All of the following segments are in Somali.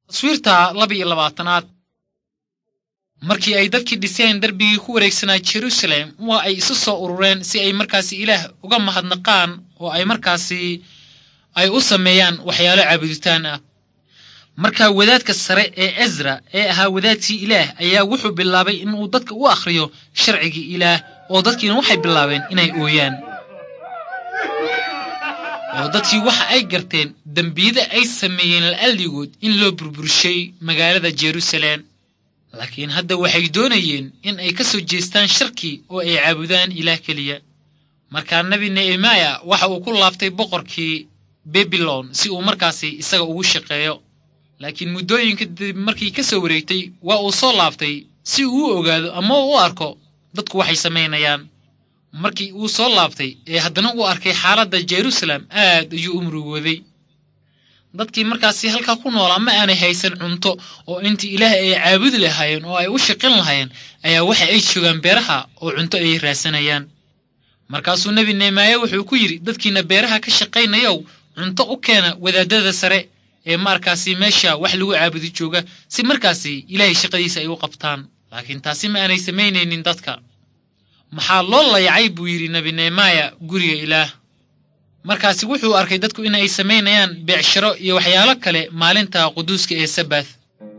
taswiirta laba iyo labaatanaad markii ay dadkii dhiseen darbigii ku wareegsanaa jerusalem waa ay isu soo urureen si ay markaasi ilaah uga mahadnaqaan oo ay markaasi ay u sameeyaan waxyaalo caabuditaan ah markaa wadaadka sare ee ezra ee ahaa wadaadkii ilaah ayaa wuxuu bilaabay inuu dadka u akhriyo sharcigii ilaah oo dadkiina waxay bilaabeen inay ooyaan oo dadkii waxa ay garteen dembiyada ay sameeyeen la'alligood in loo burburshay magaalada jerusalem laakiin hadda waxay doonayeen in ay ka soo jeestaan sharkii oo ay caabudaan ilaah keliya markaa nebi nehemaya waxa uu ku laaftay boqorkii babilon si uu markaasi isaga ugu shaqeeyo laakiin muddooyinka dib markii ka soo wareegtay waa uu soo laaftay si uu u ogaado ama u arko dadku waxay samaynayaan markii uu soo laabtay ee haddana uu arkay xaaladda jerusalem aad ayuu u murugooday dadkii markaasi halkaa ku noolaa ma aanay haysan cunto oo intii ilaah ay caabudi lahaayeen oo ay u shaqin lahaayeen ayaa waxa ay joogaan beeraha oo cunto ayay raadsanayaan markaasuu nebi neemaaye wuxuu ku yidhi dadkiina beeraha ka shaqaynayow cunto u keena wadaadada sare ee markaasi meesha wax lagu caabudi jooga si markaasi ilaahay shaqadiisa ay u qabtaan laakiin taasi ma aanay samaynaynin dadka maxaa loo layacay buu yidhi nebi nehemaya guriga ilaah markaasi wuxuu arkay dadku in ay samaynayaan beecsharo iyo waxyaalo kale maalinta quduuska ee sabath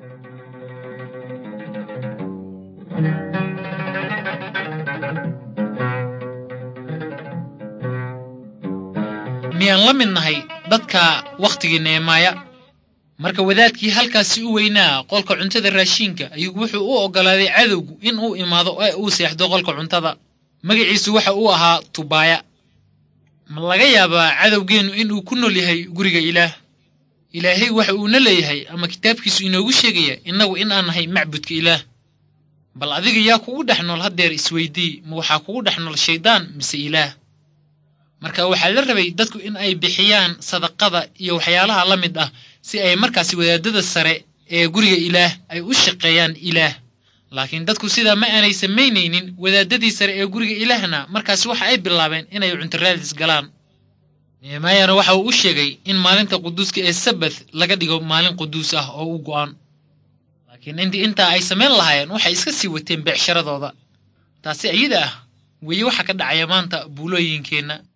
miyaan la mid nahay dadka wakhtigii nehemaya marka wadaadkii halkaasi u weynaa qolka cuntada raashiinka ayuu wuxuu u oggolaaday cadowgu in uu imaado ee uu seexdo qolka cuntada magaciisu waxa uu ahaa tubaaya ma laga yaabaa cadowgeennu inuu ku nool yahay guriga ilaah ilaahay waxa uuna leeyahay ama kitaabkiisu inoogu sheegaya innagu in aan nahay macbudka ilaah bal adiga yaa kugu dhex nool haddeer isweydii ma waxaa kugu dhex nool shayddaan mise ilaah marka waxaa la rabay dadku in ay bixiyaan sadaqada iyo waxyaalaha la mid ah si ay markaasi wadaadada sare ee guriga ilaah ay u shaqeeyaan ilaah laakiin dadku sidaa ma aanay samaynaynin wadaadadii sare ee guriga ilaahna markaasi waxa ay bilaabeen inay cuntaraadis galaan nehemaayana waxa uu u sheegay in maalinta quduuska ee sabath laga dhigo maalin quduus ah oo u go'an laakiin intii intaa ay samayn lahaayeen waxay iska sii wateen beecsharadooda taasi iyada ah weeye waxa ka dhacaya maanta buulooyinkeenna